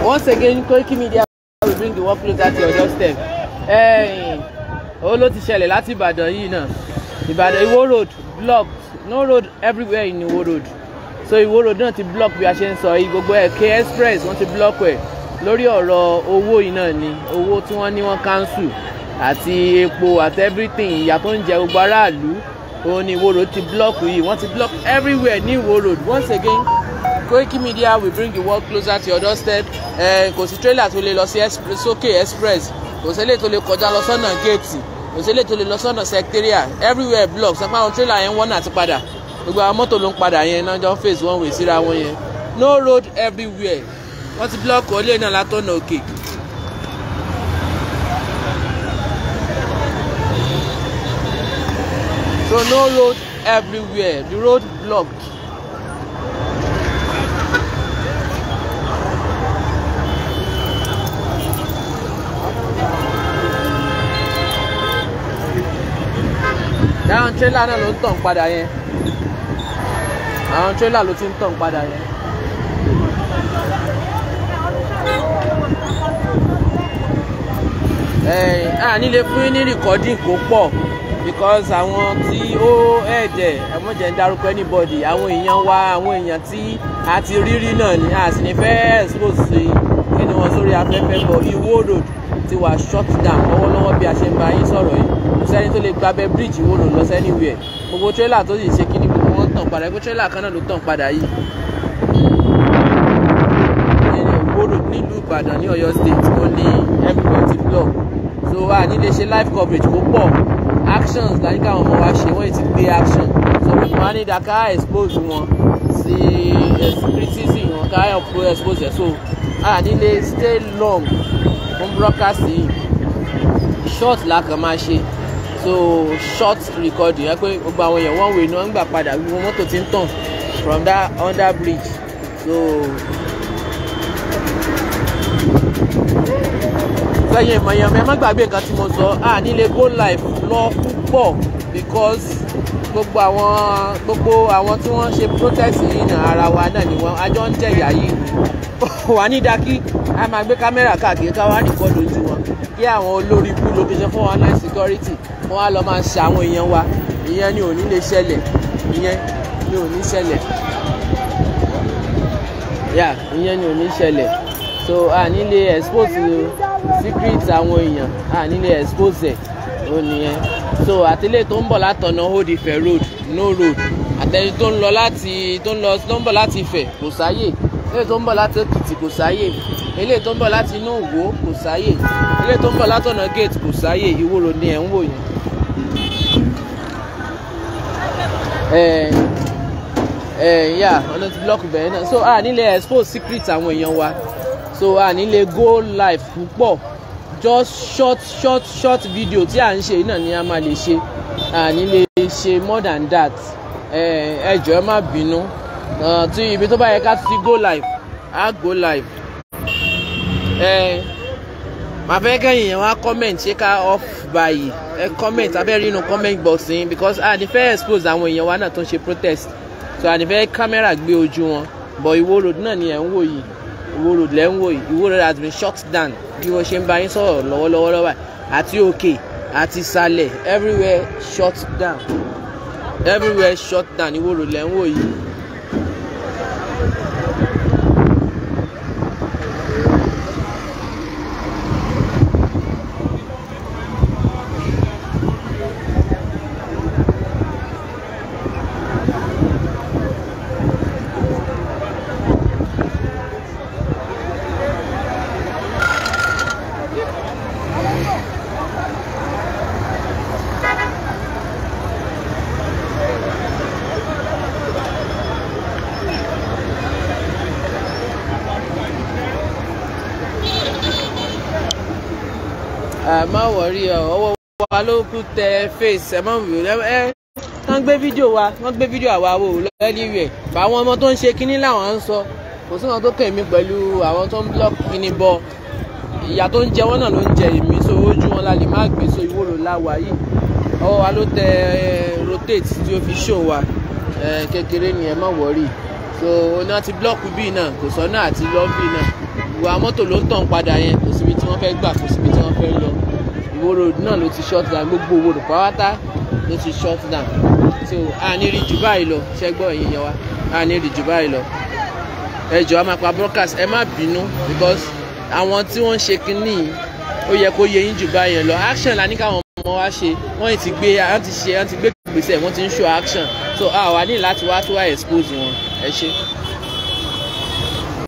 once again Koiki Media will bring the work closer to your doorstep. ó ló ti ṣẹlẹ̀ láti Ìbàdàn yìí náà Ìbàdàn Ìwó road blocked no road everywhere in Ìwó road so Ìwó road náà ti block bí a ṣe ń sọ yìí gbogbo ẹ̀ K express wọ́n ti block ẹ̀ lórí ọ̀rọ̀ owó yìí náà ni owó tí wọ́n ní wọ́n cancel àti epo àti everything ìyà tó ń jẹ gbogbo aráàlú òun ni Ìwó road ti block yìí wọ́n ti block everywhere ní Ìwó road once again Koiki Media will bring the world closer to your doorstep ẹ kò sí trailer tó lè lọ sí sókè express kò sí eléyìí tó lè kọjá lọ sọ́nà géètì kò sí eléyìí tó lè lọ sọ́nà secretariat everywhere block sọ pé àwọn trailer yẹn wọ́n náà ti padà gbogbo àwọn mọ́tò ló ń padà yẹn náà jọ ń face one way síra wọn yẹn no road everywhere wọ́n ti block olè náà látọ̀nà òkè. so no road everywhere the road blocked. àwọn tírélà náà ló ń tàn padà yẹn àwọn tírélà ló ti ń tàn padà yẹn. a nílé fún yín ní rìkọ́dìn kó pọ̀ because àwọn tí ó ẹ̀jẹ̀ ẹ̀mọ́jẹ̀ ń darúkọ anybody àwọn èèyàn wa àwọn èèyàn tí a ti rírí náà ni a sì ní fẹ́ expose sí kíni wọn sórí afẹ́fẹ́ bọ̀ Ìwó road ti wà shut down lọ́wọ́lọ́wọ́ bí a ṣe ń bá yín sọ̀rọ̀ yìí kò sẹ́ni tó lè gbábẹ́ bíríìjì Ìwó road lọ anywhere gbogbo tírélà tó sì ṣe kíní gbogbo wọn tàn padà gbogbo tírélà kan náà ló tàn padà yìí. Ìwó road nílùú Ìbàdàn ní Ọ̀yọ́ state ó ní everybody ti block so a ní lè ṣe live coverage kó pọ̀ actions láyé káwọn ọmọ wa ṣe wọ́n ti gbé action so wọ́n á ní daka expose wọn sí criticism wọn ká expose ẹ̀ so a ní lè stay long fún broadcast yìí short la kàn máa ṣe so short recording yẹn pé gbogbo àwọn èèyàn wọ́n wè ní wọ́n ń gbà padà gbogbo mọ́tò ti ń tàn from that under bridge so sẹ́yìn ìmọ̀ èèyàn mi ẹ má gbàgbé nǹkan tí mo sọ à nílé go live lọ púpọ̀ because gbogbo àwọn gbogbo àwọn tí wọ́n ṣe protest yìí náà ara wa náà ni wọ́n àjọ ń jẹ̀yà yìí wà ní dákí a máa gbé kámẹ́rà káàkiri ká wá nìkan lójú wọn kí àwọn olórí ikú location four one nine security wọ́n á lọ máa ṣe àwọn èèyàn wa ìyẹn ni ò ní lè ṣẹlẹ̀ ìyẹn ni ò ní ṣẹlẹ̀ yà ìyẹn ni ò ní ṣẹlẹ̀ so a ní lè expose secret àwọn èèyàn a ní lè expose ẹ̀ ó nìyẹn so àtẹlẹ tó ń bọ̀ látọ̀nà Old Ife road no road àtẹni tó ń lọ láti tó ń lọ tó ń bọ̀ láti Ifẹ̀ kò sáyè eléyìí tó ń bọ̀ láti Èkìtì kò sáyè eléyìí tó ń bọ̀ láti inú Ìwó kò sáyè eléyìí tó ń bọ̀ látọ̀nà gate kò sáyè Ìwó road ni ẹ̀ ń wò yẹn. ẹ ẹ yà ọ̀nà ti block bẹ̀rẹ̀ náà so a nílẹ̀ expose secret àwọn èèyàn wa so a nílẹ̀ go live púpọ̀ just short short short video tí à ń ṣe náà ni a máa lè ṣe a nílẹ̀ ṣe more than that ẹ ẹ jọ̀ọ́ ẹ má bínú tí ibi tó bá yẹ ká ti go live á go live ẹ màá fẹ́ kẹ́yìn yẹn wá comment ṣé ká off báyìí ẹ comment abẹ́rẹ́ inú comment box yín because a ní fẹ́ expose àwọn èèyàn wa náà tó ń ṣe protest so a ní fẹ́ kámẹ́rà gbé ojú wọn but Ìwó road náà ni ẹ̀ ń wò yìí Ìwó road lẹ́ ń wò yìí Ìwó road has been shut down bí wọ́n ṣe ń bá yín sọ̀rọ̀ lọ́wọ́lọ́wọ́ lọ́wọ́ àti òkè àti ìsàlẹ̀ everywhere shut down everywhere shut down Ìwó road lẹ́ ń wò yìí. ẹ má wọrí ọ ọwọ́ wa ló kú tẹ face ẹ má wò ẹ ẹ wọ́n gbé fídíò wa wọ́n gbé fídíò àwa wò lẹ́líwẹ̀ àwọn ọmọ tó ń ṣe kínní làwọn ń sọ kò sí wọn tó kàn mí pẹ̀lú àwọn tó ń block kínní bọ ìyà tó ń jẹ wọ́n náà ló ń jẹ èmi so ojú wọn la lè má gbé so ìwòrò láwa yìí ọwọ́ wa ló tẹ rotate tí ó fi show wa kékeré ni ẹ má wọrí so oní àti block bíi náà kò sọ náà àti lọ́ bíi náà ìwà mọ́tò ló ń tàn padà yẹn kò síbi tí wọ́n fẹ́ gbà kò síbi tí wọ́n fẹ́ lọ Ìwó road náà ló ti shut down gbogbo Ìwó road pàápàá ló ti shut down so a ní rí jù báyìí lọ ṣẹ́gbọ́ ẹ̀yìn yẹn wa a ní rí jù báyìí lọ ẹ jọ̀ọ́ a máa pa broadcast ẹ má bínú because àwọn tí wọ́n ń ṣe kínní yìí ó yẹ kó yẹ yín jù báyìí lọ action la ní káwọn ọmọ wa ṣe wọ́n ti gbé wọ́n ti ṣe wọ́n ti gbé gbèsè wọ́n ti ń show action so a wà ní láti wá tó wá expose wọn ẹ ṣe.